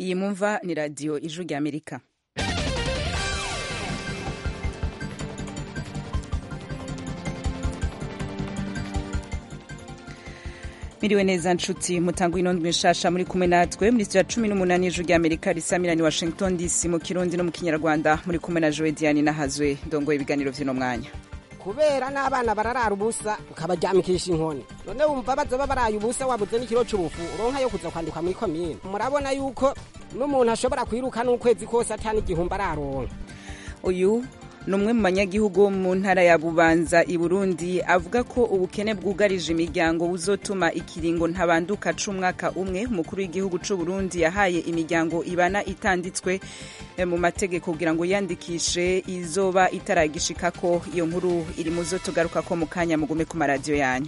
iyi mumva ni radiyo ijwi rya amerika miriwe neza nshuti mutanga inondwe nshasha muri kumwe natwe muri studio ya cumi n'umunani ijwi rya amerika risamirani washington dc mu kirundi no mu kinyarwanda muri kumwe na joe diane nahazwe ndongoye ibiganiro vy'uno mwanya kubera n'abana bararara ubusa ukabaryamikisha inkoni none wumva bazoba baraye ubusa wabuze n'ikiro c'ubufu uronka yo kuza kwandikwa muri komine murabona yuko n'umuntu ashobora kwiruka n'ukwezi kose atani igihumbi araronka uyu ni umwe mu banyagihugu bo mu ntara ya bubanza i burundi avuga ko ubukene bwugarije imiryango buzotuma ikiringo ntabanduka c'umwaka umwe umukuru w'igihugu c'u burundi yahaye imiryango ibana itanditswe mu mategeko kugira ngo yandikishe izoba itaragishikako iyo nkuru iri mu zo tugarukako mu kanya mugume ku maradiyo yanyu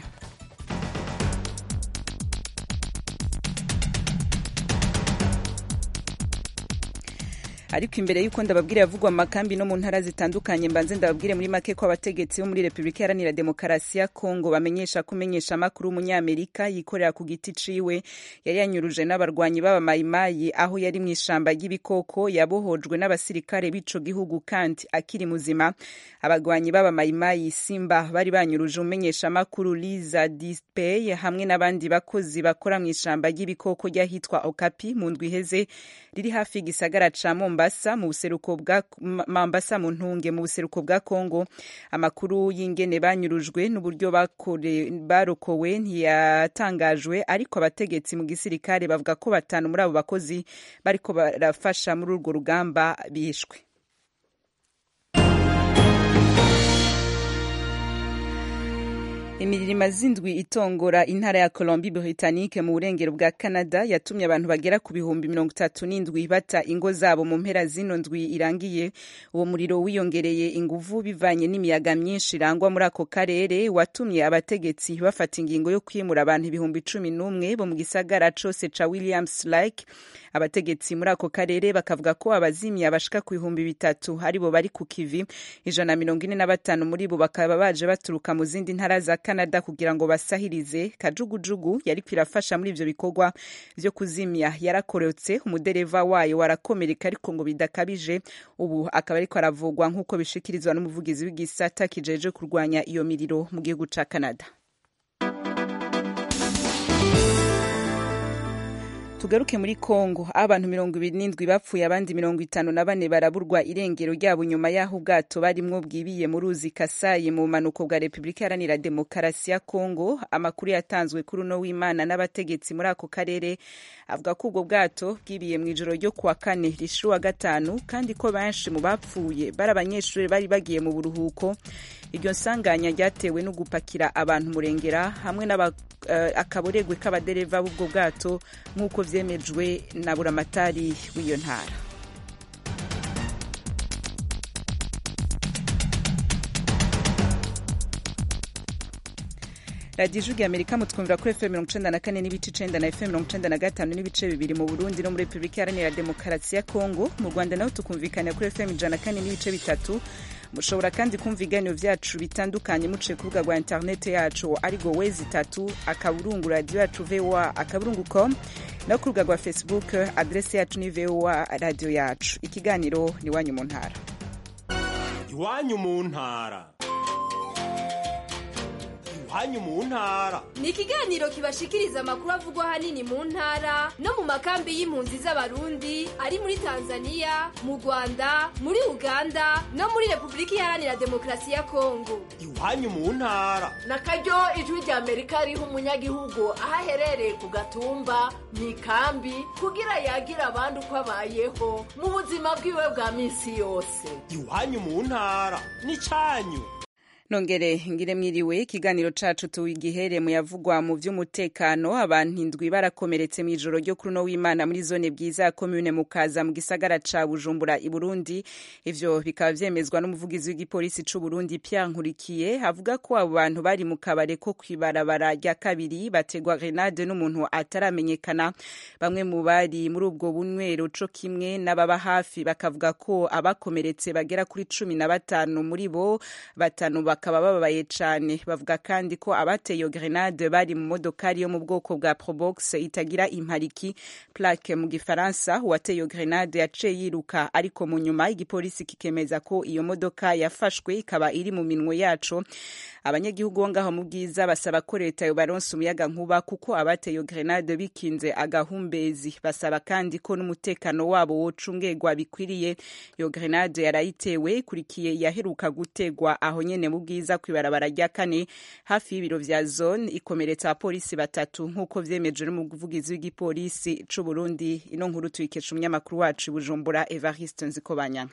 ariko imbere y'uko ndababwira yavugwa mu makambi no mu ntara zitandukanye mbanze ndababwire muri make ko abategetsi bo muri repubulika iharanira demokarasi ya kongo bamenyesha ko umenyesha amakuru w'umunyamerika yikorera ku giti ciwe yari yanyuruje n'abarwanyi b'abamayimayi aho yari mu ishamba ry'ibikoko yabohojwe n'abasirikare b'ico gihugu kandi akiri muzima abarwanyi b'abamayimayi simba bari banyuruje umenyesha amakuru liza dispey hamwe n'abandi bakozi bakora mu ishamba ry'ibikoko ry'ahitwa okapi mu ndwi iheze riri hafi y'igisagara ca Mombasa mu buseruko bwa Mombasa mu ntunge mu buseruko bwa Kongo amakuru y'ingene banyurujwe n'uburyo barokowe ntiyatangajwe ariko abategetsi mu gisirikare bavuga ko batanu muri abo bakozi bariko barafasha muri urwo rugamba bishwe imirima z'indwi itongora intara ya Colombie Britannique mu burengero bwa Canada yatumye abantu bagera ku bihumbi mirongo itatu n'indwi bata ingo zabo mu mpera zino ndwi irangiye uwo muriro wiyongereye inguvu bivanye n'imiyaga myinshi irangwa muri ako karere watumye abategetsi bafata ingingo yo kwimura abantu ibihumbi cumi n'umwe bo mu gisagara cose ca Williams Lake abategetsi muri ako karere bakavuga ko abazimya bashika ku bihumbi bitatu aribo bari ku kivi ijana na mirongo ine na batanu muri bo bakaba baje baturuka mu zindi ntara za Canada kugira ngo basahirize kajugujugu yariko irafasha muri ivyo bikorwa vyo kuzimya yarakorotse umudereva wayo warakomereka ariko ngo bidakabije ubu akaba ariko aravugwa nk'uko bishikirizwa n'umuvugizi w'igisata kijeje kurwanya iyo miriro mu gihugu ca Canada tugaruke muri Kongo aho abantu mirongo ibiri n'indwi bapfuye abandi mirongo itanu na bane baraburwa irengero ryabo nyuma y'aho ubwato barimwo bwibiye mu ruzi Kasayi mu bumanuko bwa Repubulika Iharanira Demokarasi ya Kongo amakuru yatanzwe kuri uno w'Imana n'abategetsi muri ako karere avuga ko ubwo bwato bwibiye mu ijoro ryo kuwa kane rishu wa gatanu kandi ko benshi mu bapfuye bari abanyeshuri bari bagiye mu buruhuko iryo nsanganya ryatewe no gupakira abantu murengera hamwe n'akaboregwe k'abadereva b'ubwo bwato nk'uko vyemejwe na buramatari w'iyo ntara radiyo ijwi amerika mutwumvira kuri fm mirongo icenda na kane n'ibice icenda na fm mirongo icenda na gatanu n'ibice bibiri mu burundi no muri repubulika iharanira demokarasi ya kongo mu rwanda naho tukumvikana kuri fm ijana na kane n'ibice bitatu mushobora kandi kumva ibiganiro vyacu bitandukanye muciye ku rubuga rwa interineti yacu arigo wezi itatu akaburungu radiyo yacu voa akaburungu com no ku rubuga rwa facebook adresi yacu ni voa radiyo yacu ikiganiro ni iwanyu mu ntara iwanyu mu ntara iwanyu mu ntara ni ikiganiro kibashikiriza amakuru avugwa ahanini mu ntara no mu makambi y'impunzi z'abarundi ari muri tanzania mu rwanda muri uganda no muri repubulika iharanira demokarasi ya kongo iwanyu mu ntara na karyo ijwi rya amerika riha umunyagihugu aho aherereye ku gatumba mu ikambi kugira yagira abandi uko abayeho mu buzima bwiwe bwa minsi yose iwanyu mu ntara ni cyanyu nongere ngire mwiriwe ikiganiro cacu tuwigihere mu yavugwa mu vy'umutekano abantu indwi barakomeretse mu ijoro ryo kuri no w'Imana muri zone bwiza ya commune mukaza mu gisagara ca Bujumbura i Burundi ivyo bikaba vyemezwa n'umuvugizi w'igipolisi c'u Burundi Pierre Nkurikiye avuga ko abo bantu bari mu kabare ko kwibarabara rya kabiri bategwa grenade n'umuntu ataramenyekana bamwe mu bari muri ubwo bunywero co kimwe n'ababa hafi bakavuga ko abakomeretse bagera kuri cumi na batanu muri bo batanu bakaba bababaye cane bavuga kandi ko abateye iyo grenade bari mu modokari yo mu bwoko bwa probox itagira impariki plaque mu gifaransa uwateye iyo grenade yaciye yiruka ariko mu nyuma igipolisi kikemeza ko iyo modoka yafashwe ikaba iri mu minwe yaco abanyagihugu bo ngaho mu bwiza basaba ko leta yobaronsa umuyaga nkuba kuko abateye iyo grenade bikinze agahumbezi basaba kandi ko n'umutekano wabo wocungegwa bikwiriye iyo grenade yarayitewe ikurikiye yaheruka gutegwa aho nyene mu bwiza kw'ibarabara rya kane hafi y'ibiro vya zone ikomeretsa abapolisi batatu nk'uko vyemejwe n'umuvugizi w'igipolisi c'u Burundi ino nkuru tuyikesha umunyamakuru wacu i Bujumbura Evariste Nzikobanyanka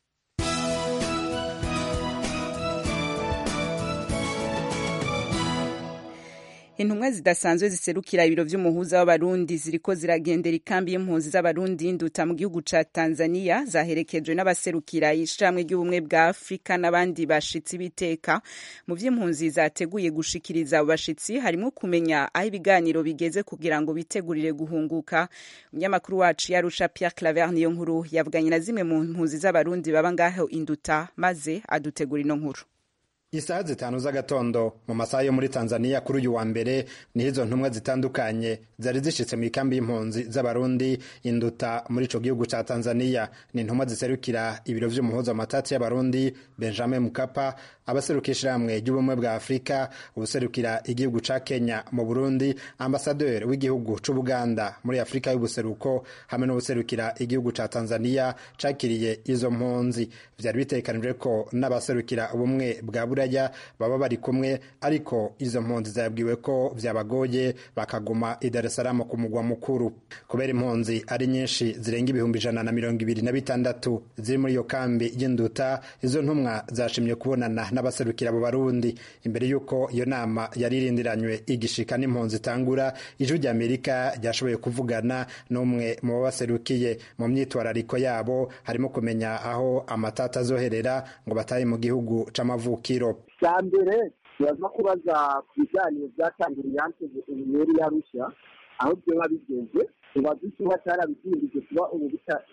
intumwa zidasanzwe ziserukira ibiro vy'umuhuza w'abarundi ziriko ziragendera ikambi y'impunzi z'abarundi nduta mu gihugu ca tanzania zaherekejwe n'abaserukira ishirahamwe ry'ubumwe bwa afurika n'abandi bashitsi b'iteka mu vy'impunzi zateguye gushikiriza abo bashitsi harimwo kumenya aho ibiganiro bigeze kugira ngo bitegurire guhunguka umunyamakuru wacu yarusha pierre claver niyo nkuru yavuganye na zimwe mu mpunzi z'abarundi baba ngaho induta maze adutegura ino nkuru isaha zitanu z'agatondo mu masaha yo muri tanzania kuri uyu wa mbere niho izo ntumwa zitandukanye zari zishitse mu ikambi y'impunzi z'abarundi induta muri ico gihugu ca tanzania ni intumwa ziserukira ibiro vy'umuhuza matati y'abarundi benjamin mukapa abaserukira ishirahamwe ry'ubumwe bwa afurika ubuserukira igihugu ca kenya mu burundi ambasaderi w'igihugu c'ubuganda muri afurika y'ubuseruko hamwe n'ubuserukira igihugu ca tanzania cakiriye izo mpunzi vyari bitegekanijwe ko n'abaserukira ubumwe bwa buraya baba bari kumwe ariko izo mpunzi zabwiwe ko vyabagoye bakaguma i Dar es Salaam ku mugwa mukuru kubera impunzi ari nyinshi zirenga ibihumbi ijana na mirongo ibiri na bitandatu ziri muri iyo kambi y'induta izo ntumwa zashimye kubonana n'abaserukira abo barundi imbere y'uko iyo nama yari irindiranywe igishika n'impunzi itangura ijwi rya amerika ryashoboye kuvugana n'umwe mu babaserukiye mu myitwarariko yabo harimo kumenya aho amatata azoherera ngo batahe mu gihugu c'amavukiro cya mbere turaza kubaza ku biganiro byatangiriye hanze ubunyweri yarusha aho byoba bigeze tubaze ikiba cyarabidindije kuba ubu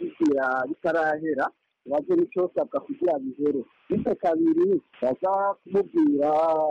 bitarahera tubaze n'icyosabwa kugira bihere bityo kabiri baza kumubwira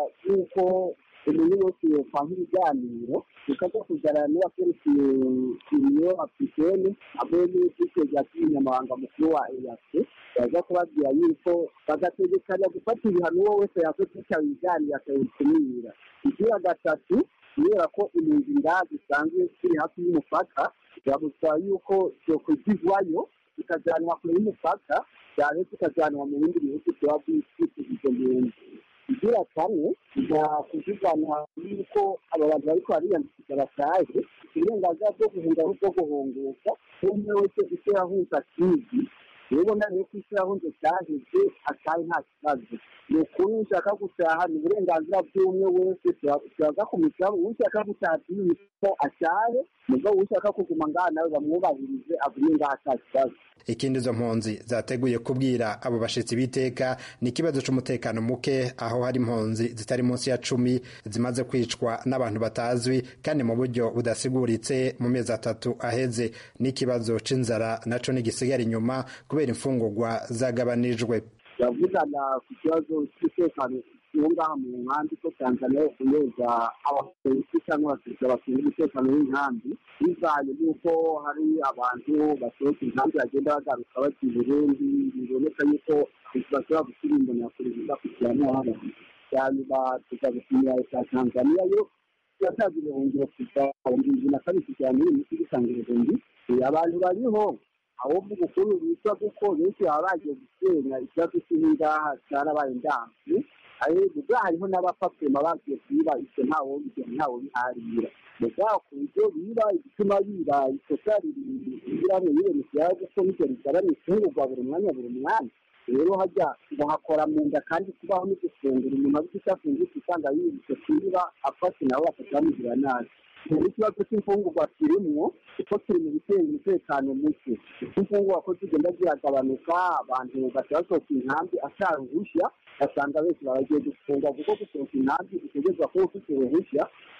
yuko umuntu wese yopanga ibiganiro bikaza kuganira n'uwaserukiye iriyo apurikeni hamwe n'iteka ry'umunyamabanga mukuru wa eyase baza kubabwira yuko bagategekanya gufata ibihano uwo wese yakoze kwitaba ibiganiro akabikumira igira gatatu kubera ko impunzi ngaha zisanzwe ziri hafi y'umupaka birabusaba yuko zokwigizwayo zikajyanwa kure y'umupaka cyane zikajyanwa mu bindi bihugu byaba byitwa izo mpunzi igira kane nta kuvugana yuko aba bantu bariko bariyandikisha bashaje uburenganzira bwo guhunga bwo guhunguka umwe wese icyo yahunze akizi ubona rero ko icyo yahunze cyaheze ataye nta kibazo ni ukuri ushaka gutaha ni uburenganzira bw'umwe wese turaza kumusaba ushaka gutaha ko atahe mugabo ushaka kuguma ngaha nawe bamwubahirize agume ngaha ata kibazo ikindi izo mpunzi zateguye kubwira abo bashitsi b'iteka ni ikibazo c'umutekano muke aho hari impunzi zitari munsi ya cumi zimaze kwicwa n'abantu batazwi kandi mu buryo budasiguritse mu mezi atatu aheze n'ikibazo c'inzara naco ntigisigara inyuma kubera imfungurwa zagabanijwe yavugana ku kibazo cy'umutekano uwo ngaha mu nkambi ko tanzania yokomeza abapolisi cyangwa abasirikare bashinzwe umutekano w'inkambi bivanye n'uko hari abantu basohoka inkambi bagenda bagaruka bajya i burundi biboneka yuko bashobora gushyira imbona ya perezida kugira ngo abantu cyane tuza gushimira leta ya tanzania yo yatanze ibihungiro kuva mu bibiri na kabiri kugera muri iyi minsi bitanga ibihumbi abantu bariho ahubwo ubukuru bitwa kuko benshi baba bagiye gusenya ikibazo cy'ingaha cyarabaye ndanze ubwo hariho n'abapapema bagiye kwiba icyo ntawo bigera ntawo biharira mbega ku buryo biba igituma biba ikosa riramwe yibona ikibazo ko bityo rigabanya ifungurwa buri mwanya buri mwanya rero hajya bahakora mu nda kandi kubaho no gufungura umuntu azi icyo afungura usanga yibutse kwiba afashe nabo bakazamugira nabi muri ikibazo cy'imfungurwa kirimwo kuko kiri mu bitera umutekano muke imfungurwa ko zigenda ziragabanuka abantu batasohoka inkambi atari uruhushya basanga benshi baragiye gufunga kuko gusohoka inkambi utegerezwa kuba ufite uruhushya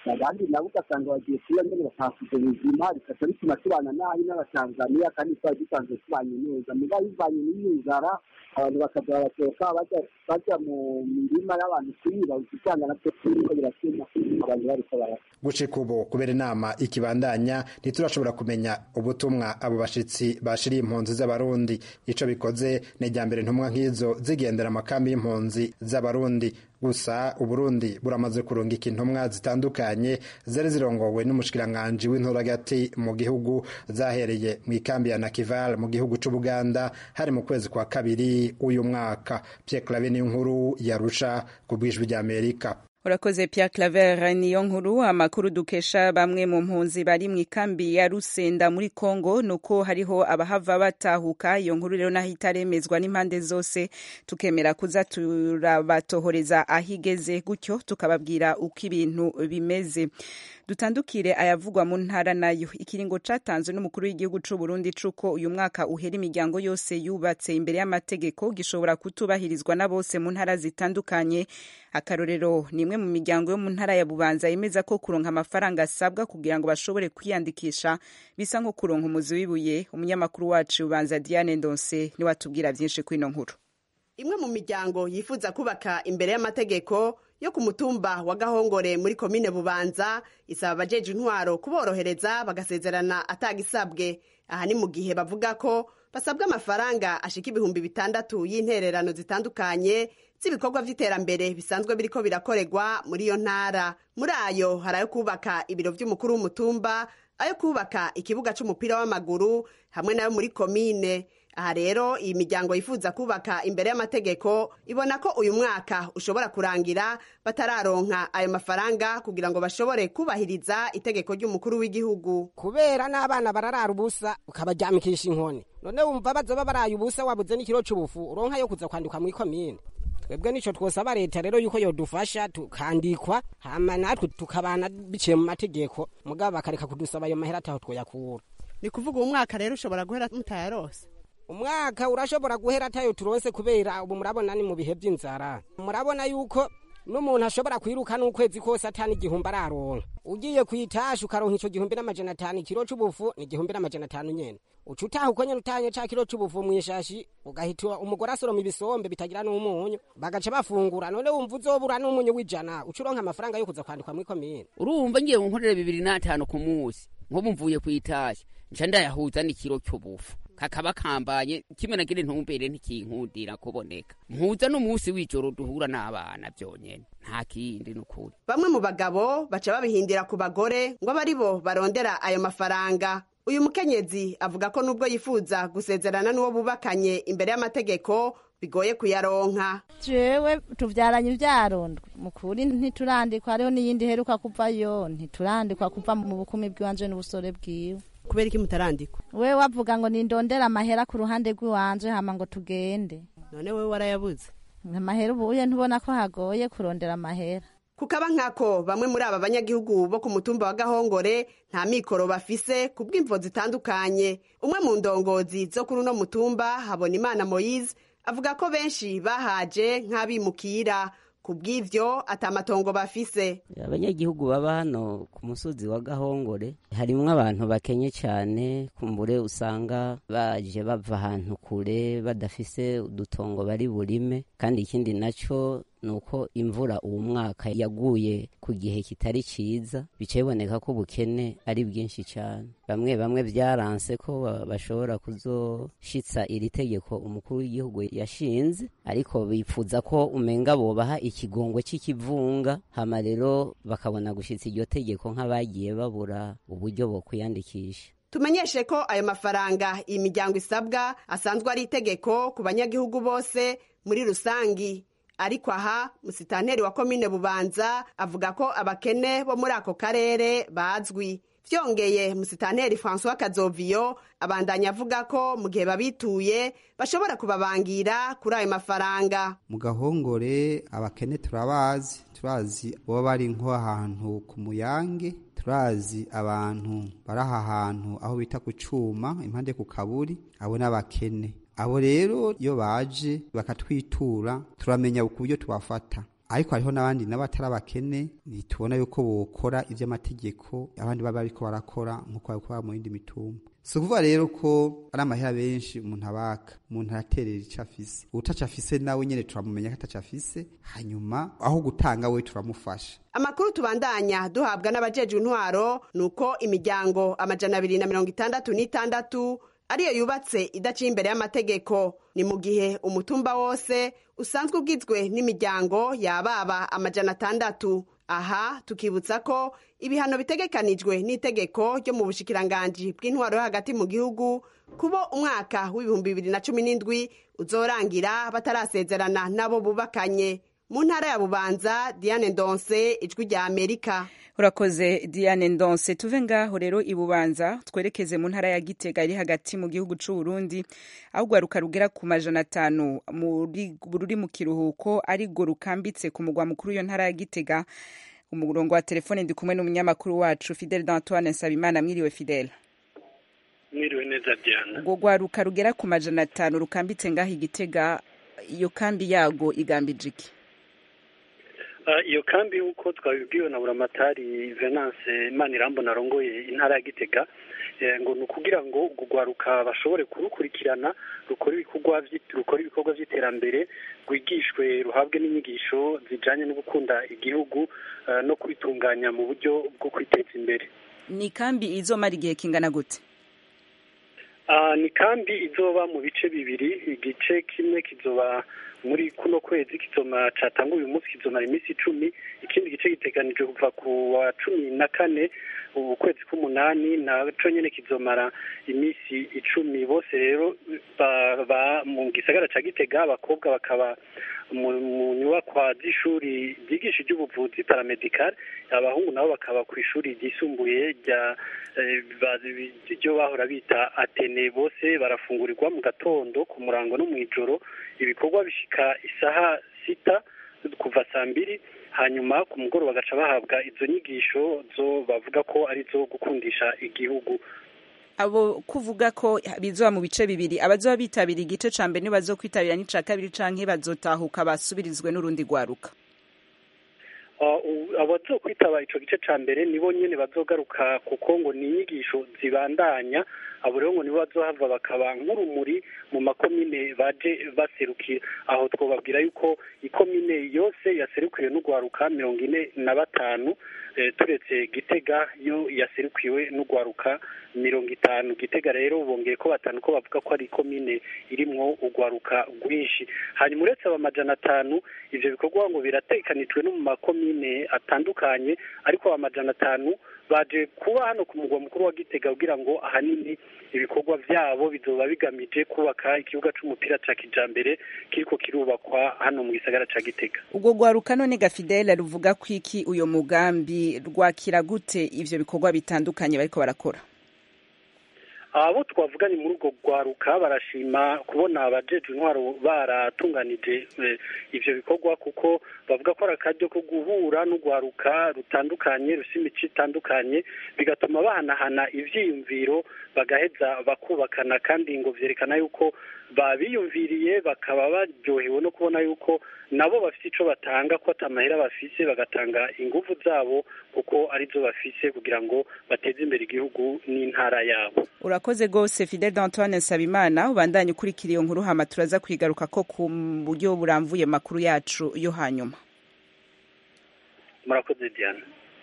abandi nabo ugasanga bagiye kuba nyine batahasize ubuzima bikaca bituma tubana nabi n'abatanzaniya kandi twari dusanzwe tubanye neza muga bivanye n'inzara abantu bakaza barasohoka bajya mu mirima y'abantu kuyiba usanga nabyo turiko biratuma abantu bariko barapfa gucika ubu kubera inama ikibandanya ntiturashobora kumenya ubutumwa abo bashitsi bashiriye impunzi z'abarundi ico bikoze ni irya mbere ntumwa nk'izo zigendera amakambi y'impunzi z'abarundi gusa uburundi buramaze kurungika intumwa zitandukanye zari zirongowe n'umushikiranganji w'inturagati mu gihugu zahereye mu ikambi ya nakival mu gihugu c'ubuganda hari mu kwezi kwa kabiri uyu mwaka pierre clave niyo nkuru yarusha ku bwijwi ry'amerika urakoze Pierre Claver niyo nkuru amakuru dukesha bamwe mu mpunzi bari mu ikambi ya Rusenda muri Kongo nuko hariho abahava batahuka iyo nkuru rero naho itaremezwa n'impande zose tukemera kuza turabatohoreza ahigeze gutyo tukababwira uko ibintu bimeze dutandukire ayavugwa mu ntara nayo ikiringo catanzwe n'umukuru w'igihugu c'u Burundi cuko uyu mwaka uhera imiryango yose yubatse imbere y'amategeko gishobora kutubahirizwa na bose mu ntara zitandukanye akarorero ni imwe mu miryango yo mu ntara ya Bubanza yemeza ko kuronka amafaranga asabwa kugira ngo bashobore kwiyandikisha bisa nko kuronka umuzi w'ibuye umunyamakuru wacu Bubanza Diane Ndonse niwe atubwira byinshi kuri ino nkuru imwe mu miryango yifuza kubaka imbere y'amategeko yo ku mutumba wa gahongore muri komine bubanza isaba abajeje intwaro kuborohereza bagasezerana atagisabwe aha ni mu gihe bavuga ko basabwa amafaranga ashika ibihumbi bitandatu y'intererano zitandukanye z'ibikorwa vy'iterambere bisanzwe biriko birakorerwa muri iyo ntara muri ayo hari ayo kubaka ibiro vy'umukuru w'umutumba ayo kubaka ikibuga c'umupira w'amaguru hamwe nayo muri komine aha rero iyi miryango yifuza kubaka imbere y'amategeko ibona ko uyu mwaka ushobora kurangira batararonka ayo mafaranga kugira ngo bashobore kubahiriza itegeko ry'umukuru w'igihugu kubera n'abana bararara ubusa ukabaryamikisha inkoni none wumva bazoba baraye ubusa wabuze n'ikiro c'ubufu uronka yo kuza kwandikwa mw'ikomine twebwe nico twosaba leta rero yuko yodufasha tukandikwa hama natwe tukabana biciye mu mategeko mugabo bakareka kudusaba ayo mahera ataho twoyakura ni kuvuga uwo mwaka rero ushobora guhera mutayarose umwaka urashobora guhera atayo turonse kubera ubu murabona ni mu bihe by'inzara murabona yuko n'umuntu ashobora kwiruka n'ukwezi kose atani igihumbi araronka ugiye kuyitasha ukaronka ico gihumbi n'amajana atanu ikiro c'ubufu ni igihumbi n'amajana atanu nyene uca utaha uko nyene utanye ca kiro c'ubufu mw'ishashi ugahita umugore asoroma ibisombe bitagira n'umunyu bagaca bafungura none wumva uzobura n'umunyu w'ijana uca uronka amafaranga yo kuza kwandikwa mw'ikomine urumva ngiye nkorera bibiri n'atanu ku munsi nk'ubu mvuye kuyitasha nca ndayahuza n'ikiro c'ubufu kakaba kambanye kimwe nagira intumbere ntikinkundira kuboneka mpuza n'umunsi w'ijoro duhura n'abana byonyene nta kindi n'ukuri bamwe mu bagabo baca babihindira ku bagore ngo abe ari bo barondera ayo mafaranga uyu mukenyezi avuga ko nubwo yifuza gusezerana n'uwo bubakanye imbere y'amategeko bigoye kuyaronka jewe tuvyaranye ivyarondwe mukuri ntiturandikwa hariho n'iyindi heruka kuvayo ntiturandikwa kuva mu bukumi bw'iwanje n'ubusore bwiwe kubera iki mutarandikwa we wavuga ngo nindondera amahera ku ruhande rw'iwanje hama ngo tugende none wewe warayabuze amahera ubuye ntubona ko hagoye kurondera amahera kukaba nkako bamwe muri aba banyagihugu bo ku mutumba wa gahongore nta mikoro bafise ku bw'imvo zitandukanye umwe mu ndongozi zo kuri uno mutumba habona imana moyize avuga ko benshi bahaje nk'abimukira ku bw'ivyo atamatongo bafise abanyagihugu baba hano ku musozi wa gahongore harimwo abantu bakenye cyane kumbure usanga baje bava ahantu kure badafise udutongo bari burime kandi ikindi naco nuko imvura uwo mwaka yaguye ku gihe kitari ciza bica biboneka ko ubukene ari bwinshi cyane bamwe bamwe byaranse ko bashobora kuzoshitsa iri tegeko umukuru w'igihugu yashinze ariko bipfuza ko umenga bobaha ikigongwe c'ikivunga hama rero bakabona gushitsa iryo tegeko nk'abagiye babura uburyo bwo kwiyandikisha tumenyeshe ko ayo mafaranga iyi miryango isabwa asanzwe ari itegeko ku banyagihugu bose muri rusangi ariko aha musitanteri wa komine bubanza avuga ko abakene bo muri ako karere bazwi vyongeye musitanteri francois kazoviyo abandanya avuga ko mu gihe babituye bashobora kubabangira kuri ayo mafaranga mu gahongore abakene turabazi turazi baba bari nko ahantu ku muyange turazi abantu bari aha hantu aho bita ku cuma impande ku kaburi abo n'abakene abo rero iyo baje bakatwitura turamenya ku buryo tubafata ariko hariho n'abandi nabo atari abakene ntitubona yuko bokora ivy'amategeko abandi baba bariko barakora nk'uko babikora mu yindi mitumba si ukuvuga rero ko ari amahera benshi umuntu abaka umuntu araterera ico afise utaco afise nawe nyene turamumenya ko ataco afise hanyuma aho gutanga we turamufasha amakuru tubandanya duhabwa n'abajejwe intwaro ni uko imiryango amajana abiri na mirongo itandatu n'itandatu ariyo yubatse idaciye imbere y'amategeko ni mu gihe umutumba wose usanzwe ugizwe n'imiryango yababa amajana atandatu aha tukibutsa ko ibihano bitegekanijwe n'itegeko ryo mu bushikiranganji bw'intwaro yo hagati mu gihugu kubo umwaka w'ibihumbi bibiri na cumi n'indwi uzorangira batarasezerana n'abo bubakanye mu ntara ya bubanza diane ndonse ijwi rya amerika urakoze diane ndonse tuve ngaho rero ibubanza twerekeze mu ntara ya gitega iri hagati mu gihugu c'u Burundi aho urwaruka rugera ku majana atanu ruri mu kiruhuko arirwo rukambitse ku mugwa mukuru w'iyo ntara ya gitega umurongo wa telefone ndi kumwe n'umunyamakuru wacu fidele d'antoine nsabimana mwiriwe fidele mwiriwe neza diana urwo rwaruka rugera ku majana atanu rukambitse ngaho igitega iyo kambi yago igambije iki iyo kambi nk'uko twabibwiwe na buramatari venance manirambona arongoye intara ya gitega ngo ni ukugira ngo urwaruka bashobore kurukurikirana rukora ibikorwa by'iterambere rwigishwe ruhabwe n'inyigisho zijyanye no gukunda igihugu no kubitunganya mu buryo bwo kwiteza imbere ni kambi izomara igihe kingana gute ni kambi izoba mu bice bibiri igice kimwe kizoba muri kuno kwezi kizoma catanga uyu munsi kizomara iminsi icumi ikindi gice giteganijwe kuva ku wa cumi na kane ukwezi k'umunani naco nyene kizomara iminsi icumi bose rero ba mu gisagara ca gitega abakobwa bakaba mu nyubakwa z'ishuri ryigisha iby'ubuvuzi paramedical abahungu nabo bakaba ku ishuri ryisumbuye rya ryo bahora bita atene bose barafungurirwa mu gatondo ku murango no mu ijoro ibikorwa bishika isaha sita kuva saa mbiri hanyuma ku mugoroba bagaca bahabwa izo nyigisho zo bavuga ko ari zo gukundisha igihugu abo kuvuga ko bizoba mu bice bibiri abazoba bitabira igice ca mbere ntibazokwitabira n'ica kabiri canke bazotahuka basubirizwe n'urundi rwaruka abazokwitaba ico gice ca mbere nibo nyene bazogaruka kuko ngo ni inyigisho zibandanya abo rero ngo nibo bazohava bakaba nk'urumuri mu makomine baje baserukira aho twobabwira yuko ikomine yose yaserukiwe n'urwaruka mirongo ine na batanu turetse gitega yo yaserukiwe n'urwaruka mirongo itanu gitega rero bongeye ko batanu ko bavuga ko ari ikomine irimwo urwaruka rwinshi hanyuma uretse aba majana atanu ivyo bikorwa ngo biratekanijwe no mu makomine atandukanye ariko aba majana atanu baje kuba hano ku mugwa mukuru wa gitega kugira ngo ahanini ibikorwa vyabo bizoba bigamije kubaka ikibuga c'umupira ca kijambere kiriko kirubakwa hano mu gisagara ca gitega ubwo rwaruka none gafidela ruvuga ko iki uyo mugambi rwakira gute ivyo bikorwa bitandukanye bariko barakora abo twavuganye muri urwo rwaruka barashima kubona abajejwe intwaro baratunganije ivyo bikorwa kuko bavuga ko ari akaryo ko guhura n'urwaruka rutandukanye rufite imico itandukanye bigatuma bahanahana ivyiyumviro bagaheza bakubakana kandi ngo vyerekana yuko babiyumviriye bakaba baryohewe no kubona yuko nabo bafite ico batanga ko atamahera bafise bagatanga inguvu zabo kuko arizo bafise kugira ngo bateze imbere igihugu n'intara yabo urakoze rwose fidel d'antoine nsabimana ubandanye ukurikira iyo nkuru hama turaza kwigaruka ko ku buryo buramvuye makuru yacu yo hanyuma murakoze diana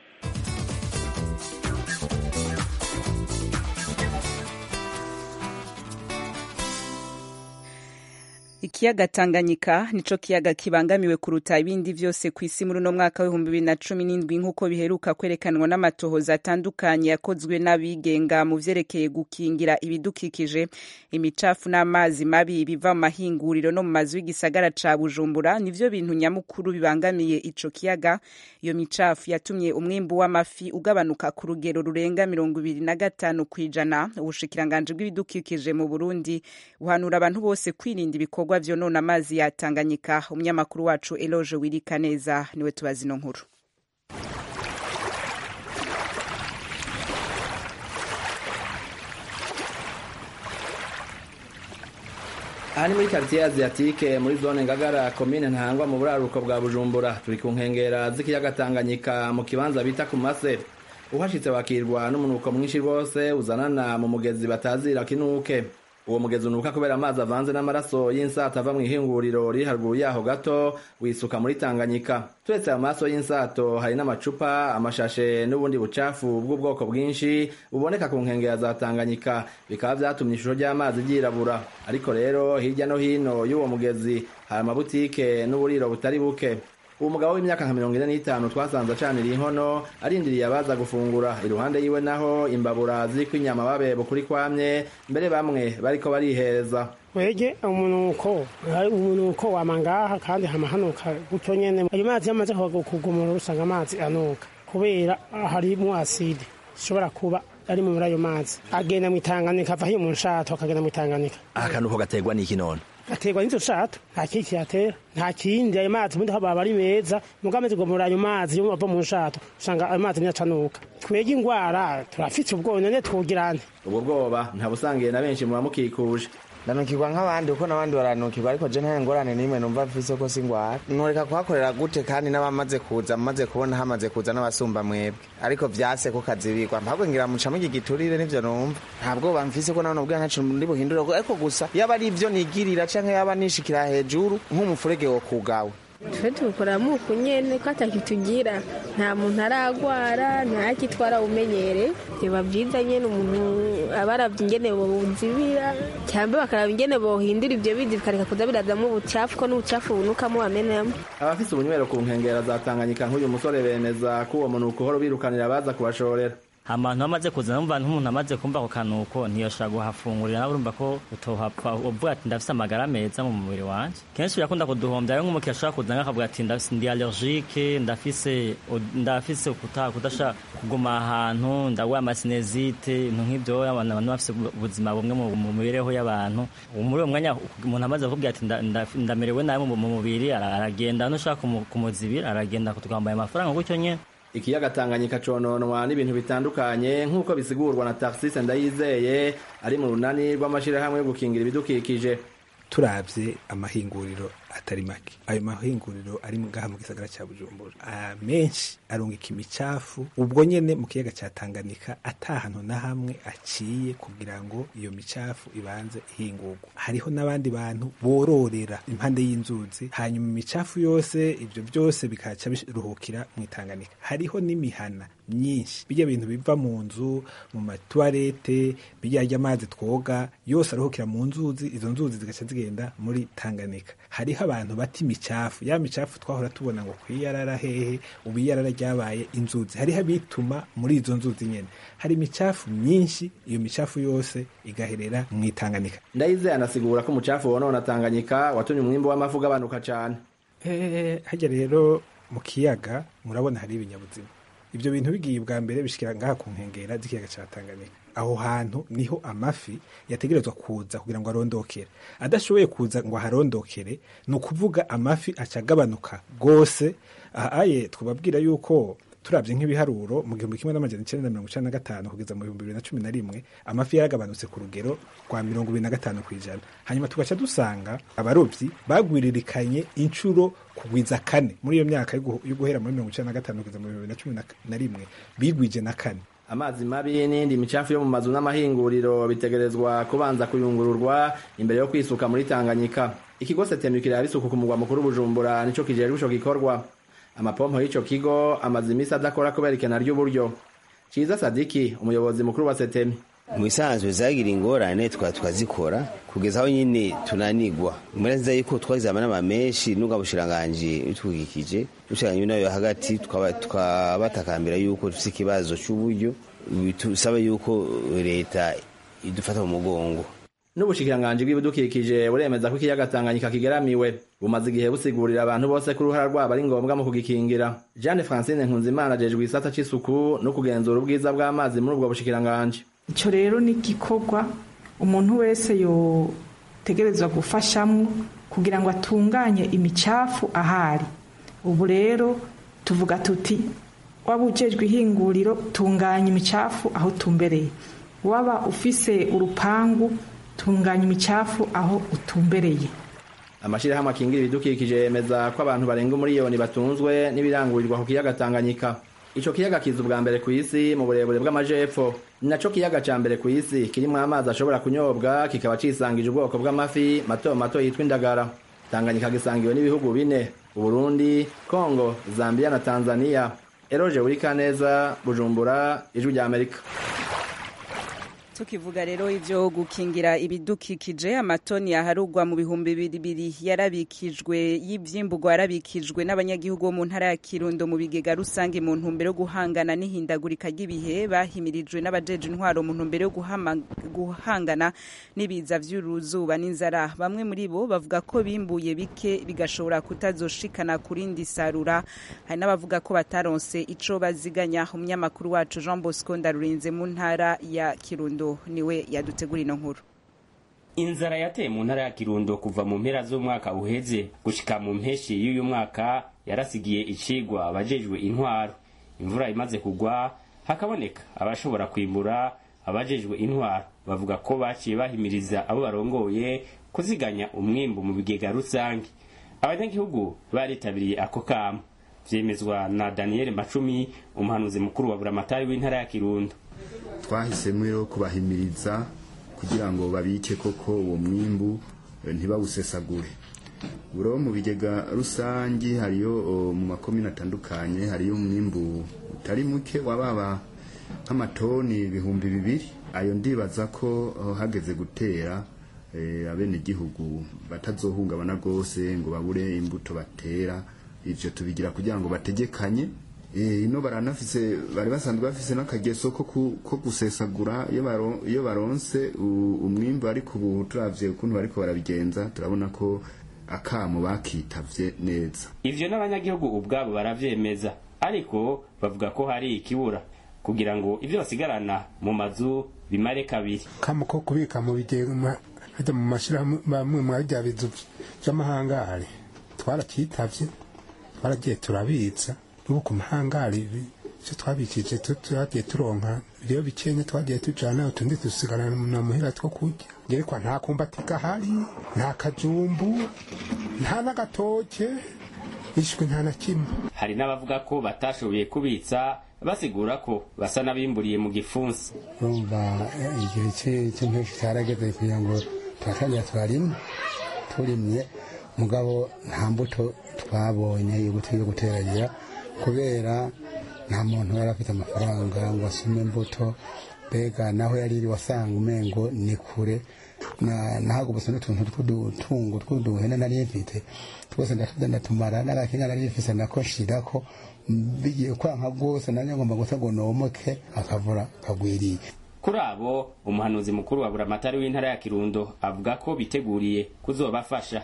ikiyaga tanganyika nico kiyaga kibangamiwe kuruta ibindi vyose ku isi muri uno mwaka w'ibihumbi bibiri na cumi n'indwi nk'uko biheruka kwerekanwa n'amatohoza atandukanye yakozwe n'abigenga mu vyerekeye gukingira ibidukikije imicafu n'amazi mabi biva mu mahinguriro no mu mazu y'igisagara ca bujumbura nivyo bintu nyamukuru bibangamiye ico kiyaga iyo micafu yatumye umwimbu w'amafi ugabanuka ku rugero rurenga mirongo ibiri na gatanu kw'ijana ubushikiranganji bw'ibidukikije mu burundi buhanura abantu bose kwirinda ibikorwa ibikorwa vyonona amazi ya Tanganyika umunyamakuru wacu Eloge Wirika neza niwe tubazi no nkuru aha ni muri quartier asiatique muri zone ngagara komine ntangwa mu buraruko bwa bujumbura turi ku nkengera z'ikiyaga tanganyika mu kibanza bita ku mase uhashitse wakirwa n'umunuko mwinshi rwose uzanana mu mugezi batazira kinuke uwo mugezi unuka kubera amazi avanze n'amaraso y'insata ava mu ihinguriro riri haruguru yaho gato wisuka muri tanganyika turetse amaso y'insato hari n'amacupa amashashe n'ubundi bucafu bw'ubwoko bwinshi buboneka ku nkengera za tanganyika bikaba vyatumye ishusho ry'amazi ryirabura ariko rero hirya no hino y'uwo mugezi hari amabutike n'uburiro butari buke uwo mugabo w'imyaka nka mirongo ine n'itanu twasanze acanira inkono arindiriye abaza gufungura iruhande yiwe naho imbabura ziriko inyama babeba kuri kwamye mbere bamwe bariko barihereza wege umunuko umunuko wama ngaha kandi hama hanuka gutyo nyene ayo mazi yamaze kugumura usanga amazi anuka kubera harimwo aside ishobora kuba ari muri ayo mazi agenda mu itanganika ava hiyo mu nshato akagenda mu itanganika akanuko gaterwa n'iki none gaterwa n'izo nshato nta kindi kiyatera nta kindi ayo mazi ubundi baba ari meza muga amaze kugumura ayo mazi yo ava mu nshato usanga ayo mazi niyacanuka twege ingwara turafite ubwoba none twugirane ubwo bwoba ntabusangiye na benshi muba mukikuje ndanukirwa nk'abandi kuko n'abandi baranukirwa ariko je nta ngorane n'imwe numva mfise ko singwara ntoreka kuhakorera gute kandi n'abamaze kuza maze kubona hamaze kuza n'abasumba mwebwe ariko vyase ko kazibirwa mpabwe ngira muca mugi giturire nivyo numva nta bwoba mfise ko nabona ubwira ntacu ndi buhindura ariko gusa yaba ari ivyo nigirira canke yaba nishikira hejuru nk'umufurege wo kugawe twe tubikora muku nyene ko atakitugira nta muntu aragwara ntakitwara umenyere biba vyiza nyene umuntu aba aravye ingene bowuzibira cyangwa bakaraba ingene bohindura ivyo bizi bikareka kuza birazamwo ubucafu ko n'ubucafu bunukamo bamenamo abafise ubunywero ku nkengera za tanganyika nk'uyu musore bemeza ko uwo munuko uhora ubirukanira abaza kubashorera ahantu hamaze kuza numva nk'umuntu amaze kumva ako kanuko ntiyoshobora guhafungurira nawe urumva ko utohapfa uvuga ati ndafise amagara meza mu mubiri wanje kenshi birakunda kuduhombya rero nk'umukiriya ashobora kuza nk'akavuga ati ndi allergique ndafise ndafise kudashaka kuguma ahantu ndagwaye amasinezite ibintu nk'ivyo abantu bafise ubuzima bumwe mu mibereho y'abantu muri uwo mwanya umuntu amaze kukubwira ati ndamerewe nabi mu mubiri aragenda nushaka kumuzibira aragenda tukambaye amafaranga gutyo nyene ikiyaga tanganyika cononwa n'ibintu bitandukanye nk'uko bisigurwa na taxis ndayizeye ari mu runani rw'amashirahamwe yo gukingira ibidukikije turavye amahinguriro atari make ayo mahinguriro ari ngaha mu gisagara ca bujumbura menshi arungika imicafu ubwo nyene mu kiyaga ca tanganyika ata hantu na hamwe aciye kugira ngo iyo micafu ibanze ihingurwa hariho n'abandi bantu bororera impande y'inzuzi hanyuma imicafu yose ivyo vyose bikaca biruhukira mu itanganyika hariho n'imihana myinshi bijya bintu biva mu nzu mu matuwarete bijya ry'amazi twoga yose aruhukira mu nzuzi izo nzuzi zigaca zigenda muri tanganyika hariho abantu bata imicafu ya micafu twahora tubona ngo kwiyarara hehe ubu iyarara ryabaye inzuzi hariho abituma muri izo nzuzi nyene hari imicafu myinshi iyo micafu yose igaherera mu itanganyika ndayizeye anasigura ko umucafu wonona tanganyika watumye umwimbu w'amafi ugabanuka cane eh hajya rero mu kiyaga murabona hari ibinyabuzima ibyo bintu bigiye bwa mbere bishikira ngaha ku nkengera z'ikiyaga ca Tanganyika aho hantu niho amafi yategerezwa kuza kugira ngo arondokere adashoboye kuza ngo aharondokere ni ukuvuga amafi acagabanuka rwose ahaye twababwira yuko turabye nk'ibiharuro mu gihumbi kimwe n'amajana icenda na mirongo icenda na gatanu kugeza mu bihumbi bibiri na cumi na rimwe amafi yaragabanutse ku rugero rwa mirongo ibiri na gatanu ku ijana hanyuma tugaca dusanga abarobyi bagwiririkanye inshuro kugwiza kane muri iyo myaka yo guhera muri mirongo icenda na gatanu kugeza mu bihumbi bibiri na cumi na rimwe bigwije na kane amazi mabi n'indi micafu yo mu mazu n'amahinguriro bitegerezwa kubanza kuyungururwa imbere yo kwisuka muri tanganyika ikigo setemu kiraba isuku ku mugwa mukuru bujumbura nico kijejwe ico gikorwa amapompo y'ico kigo amaze imisi adakora kubera ikena ry'uburyo ciza sadiki umuyobozi mukuru wa setemi mu bisanzwe zagira ingorane tukaba tukazikora kugeza aho nyine tunanigwa muri nziza yuko twagize amanama menshi n'ubwa bushiranganji bitwugikije bushiranganji nayo hagati twabatakambira yuko dufite ikibazo c'uburyo bisaba yuko leta idufata mu mugongo n'ubushikiranganji bw'ibidukikije buremeza ko ikiyaga Tanganyika kigeramiwe bumaze igihe busigurira abantu bose ko uruhara rwabo ari ngombwa mu kugikingira Jeanne Francine Nkunzimana ajejwe isata c'isuku no kugenzura ubwiza bw'amazi muri ubwo bushikiranganji ico rero ni igikorwa umuntu wese yotegerezwa gufashamwo kugira ngo atunganye imicafu ahari ubu rero tuvuga tuti waba ujejwe ihinguriro tunganya imicafu aho tumbereye waba ufise urupangu tunganya imicafu aho utumbereye amashirahamwe akingira ibidukikije yemeza ko abantu barenga umuriyoni batunzwe n'ibirangurirwa ku kiyaga Tanganyika ico kiyaga kiza ubwa mbere ku isi mu burebure bw'amajepfo ni naco kiyaga ca mbere ku isi kirimwo amazi ashobora kunyobwa kikaba cisangije ubwoko bw'amafi mato mato yitwa indagara Tanganyika gisangiwe n'ibihugu bine Uburundi Kongo Zambia na Tanzania Eroje Urikaneza Bujumbura Ijwi rya Amerika tukivuga rero ivyo gukingira ibidukikije amatoni yaharugwa mu bihumbi bibiri yarabikijwe y'ivyimburwa yarabikijwe n'abanyagihugu bo mu ntara ya Kirundo mu bigega rusange mu ntumbero yo guhangana n'ihindagurika ry'ibihe bahimirijwe n'abajeje intwaro mu ntumbero yo guhangana n'ibiza vy'uruzuba n'inzara bamwe muri bo bavuga ko bimbuye bike bigashobora kutazoshikana kurindi sarura hari n'abavuga ko bataronse ico baziganya umunyamakuru wacu Jean Bosco Ndarurinze mu ntara ya Kirundo niwe yadutegura ino nkuru inzara yateye mu ntara ya kirundo kuva mu mpera z'umwaka uheze gushika mu mpeshi y'uyu mwaka yarasigiye icigwa abajejwe intwaro imvura imaze kugwa hakaboneka abashobora kwimbura abajejwe intwaro bavuga ko baciye bahimiriza abo barongoye kuziganya umwimbu mu bigega rusange abanyagihugu baritabiriye ako kamo vyemezwa na daniel macumi umuhanuzi mukuru wa buramatari w'intara ya kirundo twahisemo rero kubahimiriza kugira ngo babike koko uwo mwimbu ntibawusesagure buro mu bigega rusange hariyo mu makomine atandukanye hariyo umwimbu utari muke wababa nk'amatoni ibihumbi bibiri ayo ndibaza ko hageze gutera abenegihugu batazohungabana rwose ngo babure imbuto batera ivyo tubigira kugira ngo bategekanye ino baranafise bari basanzwe bafise n'akageso ko gusesagura iyo baronse umwimbu ariko ubu turavye ukuntu bariko barabigenza turabona ko akamo bakitavye neza ivyo n'abanyagihugu ubwabo baravyemeza ariko bavuga ko hari ikibura kugira ngo ivyo basigarana mu mazu bimare kabiri kamo ko kubika mu bigega hajya mu mashirahamwe mwa bya bizu vy'amahangari twarakitavye twaragiye turabitsa n'ubu ku mahangari icyo twabikije twagiye turonka rero bikenya twagiye tujana utundi dusigarana muhira two kurya ngerekwa nta kumbati gahari nta kajumbu nta n'agatoke ishwe nta na kimwe hari n'abavuga ko batashoboye kubitsa basigura ko basa n'abimburiye mu gifunsi urumva igihe cy'impeshi cyarageze kugira ngo turatangira turarima turimye mugabo nta mbuto twabonye yo guteragira kubera nta muntu yari afite amafaranga ngo asume imbuto mbega naho yari iri wasanga umengo ni kure nahago gusa n'utuntu tw'udutungo tw'uduhene nari mfite twose ndatumara n'agakinga nari mfise nako nshirako bigiye kwanka rwose nanjye ngomba gusa ngo nomoke akavura kagwiriye kuri abo umuhanuzi mukuru wa buramatari w'intara ya kirundo avuga ko biteguriye kuzobafasha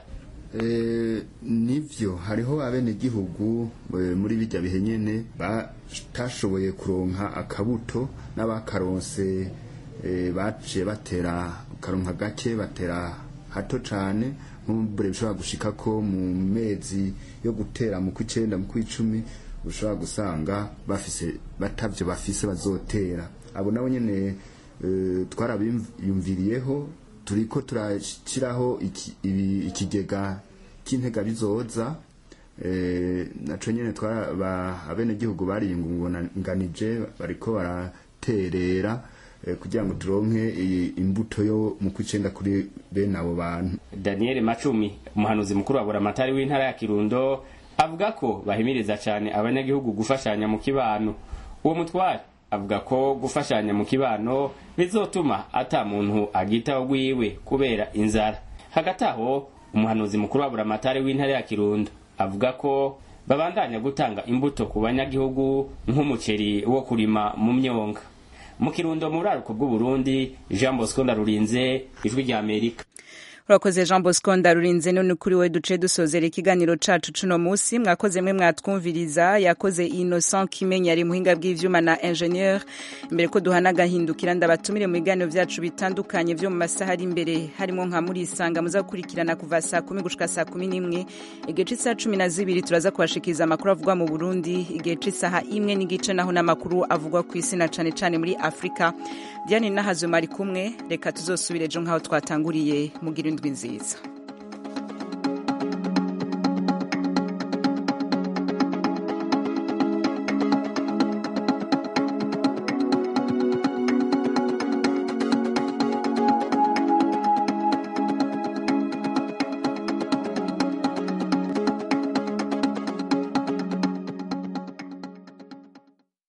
nivyo hariho abenegihugu muri bijya bihe nyene batashoboye kuronka akabuto n'abakaronse baciye batera karonka gake batera hato cane nk'ubure bishobora gushika ko mu mezi yo gutera mu kw'icenda mu kw'icumi ushobora gusanga bafise batavyo bafise bazotera abo nabo nyene twarabiyumviriyeho turiko turashyiraho ikigega cy'intega bizoza naco nyene abenegihugu bariyungunganije bariko baraterera kugira ngo turonke imbuto yo mu kw'icenda kuri bene abo bantu daniel macumi umuhanuzi mukuru wa buramatari w'intara ya kirundo avuga ko bahimiriza cyane abanyagihugu gufashanya mu kibano uwo mutware avuga ko gufashanya mu kibano bizotuma ata muntu agitaho gwiwe kubera inzara hagati aho umuhanuzi mukuru wa buramatari w'intara ya kirundo avuga ko babandanya gutanga imbuto ku banyagihugu nk'umuceri wo kurima mu myonga mu kirundo mu buraruko bw'uburundi jean bosco ndarurinze ijwi rya amerika urakoze jean bosco ndarurinze none kuri we duce dusozera ikiganiro cacu cuno musi mwakoze mwe mwatwumviriza yakoze innocent kimenya ari muhinga bw'ivyuma na ingenieur imbere ko duhana agahindukira ndabatumire mu biganiro vyacu bitandukanye vyo mu masaha ari imbere harimo nka muri isanga muza gukurikirana kuva saa kumi gushika saa kumi n'imwe igihe c'isaha cumi na zibiri turaza kubashikiriza amakuru avugwa mu burundi igihe c'isaha imwe n'igice naho n'amakuru avugwa ku isi na cane cane muri afurika diane nahazuma ari kumwe reka tuzosubire ejo nk'aho twatanguriye mugira indwi nziza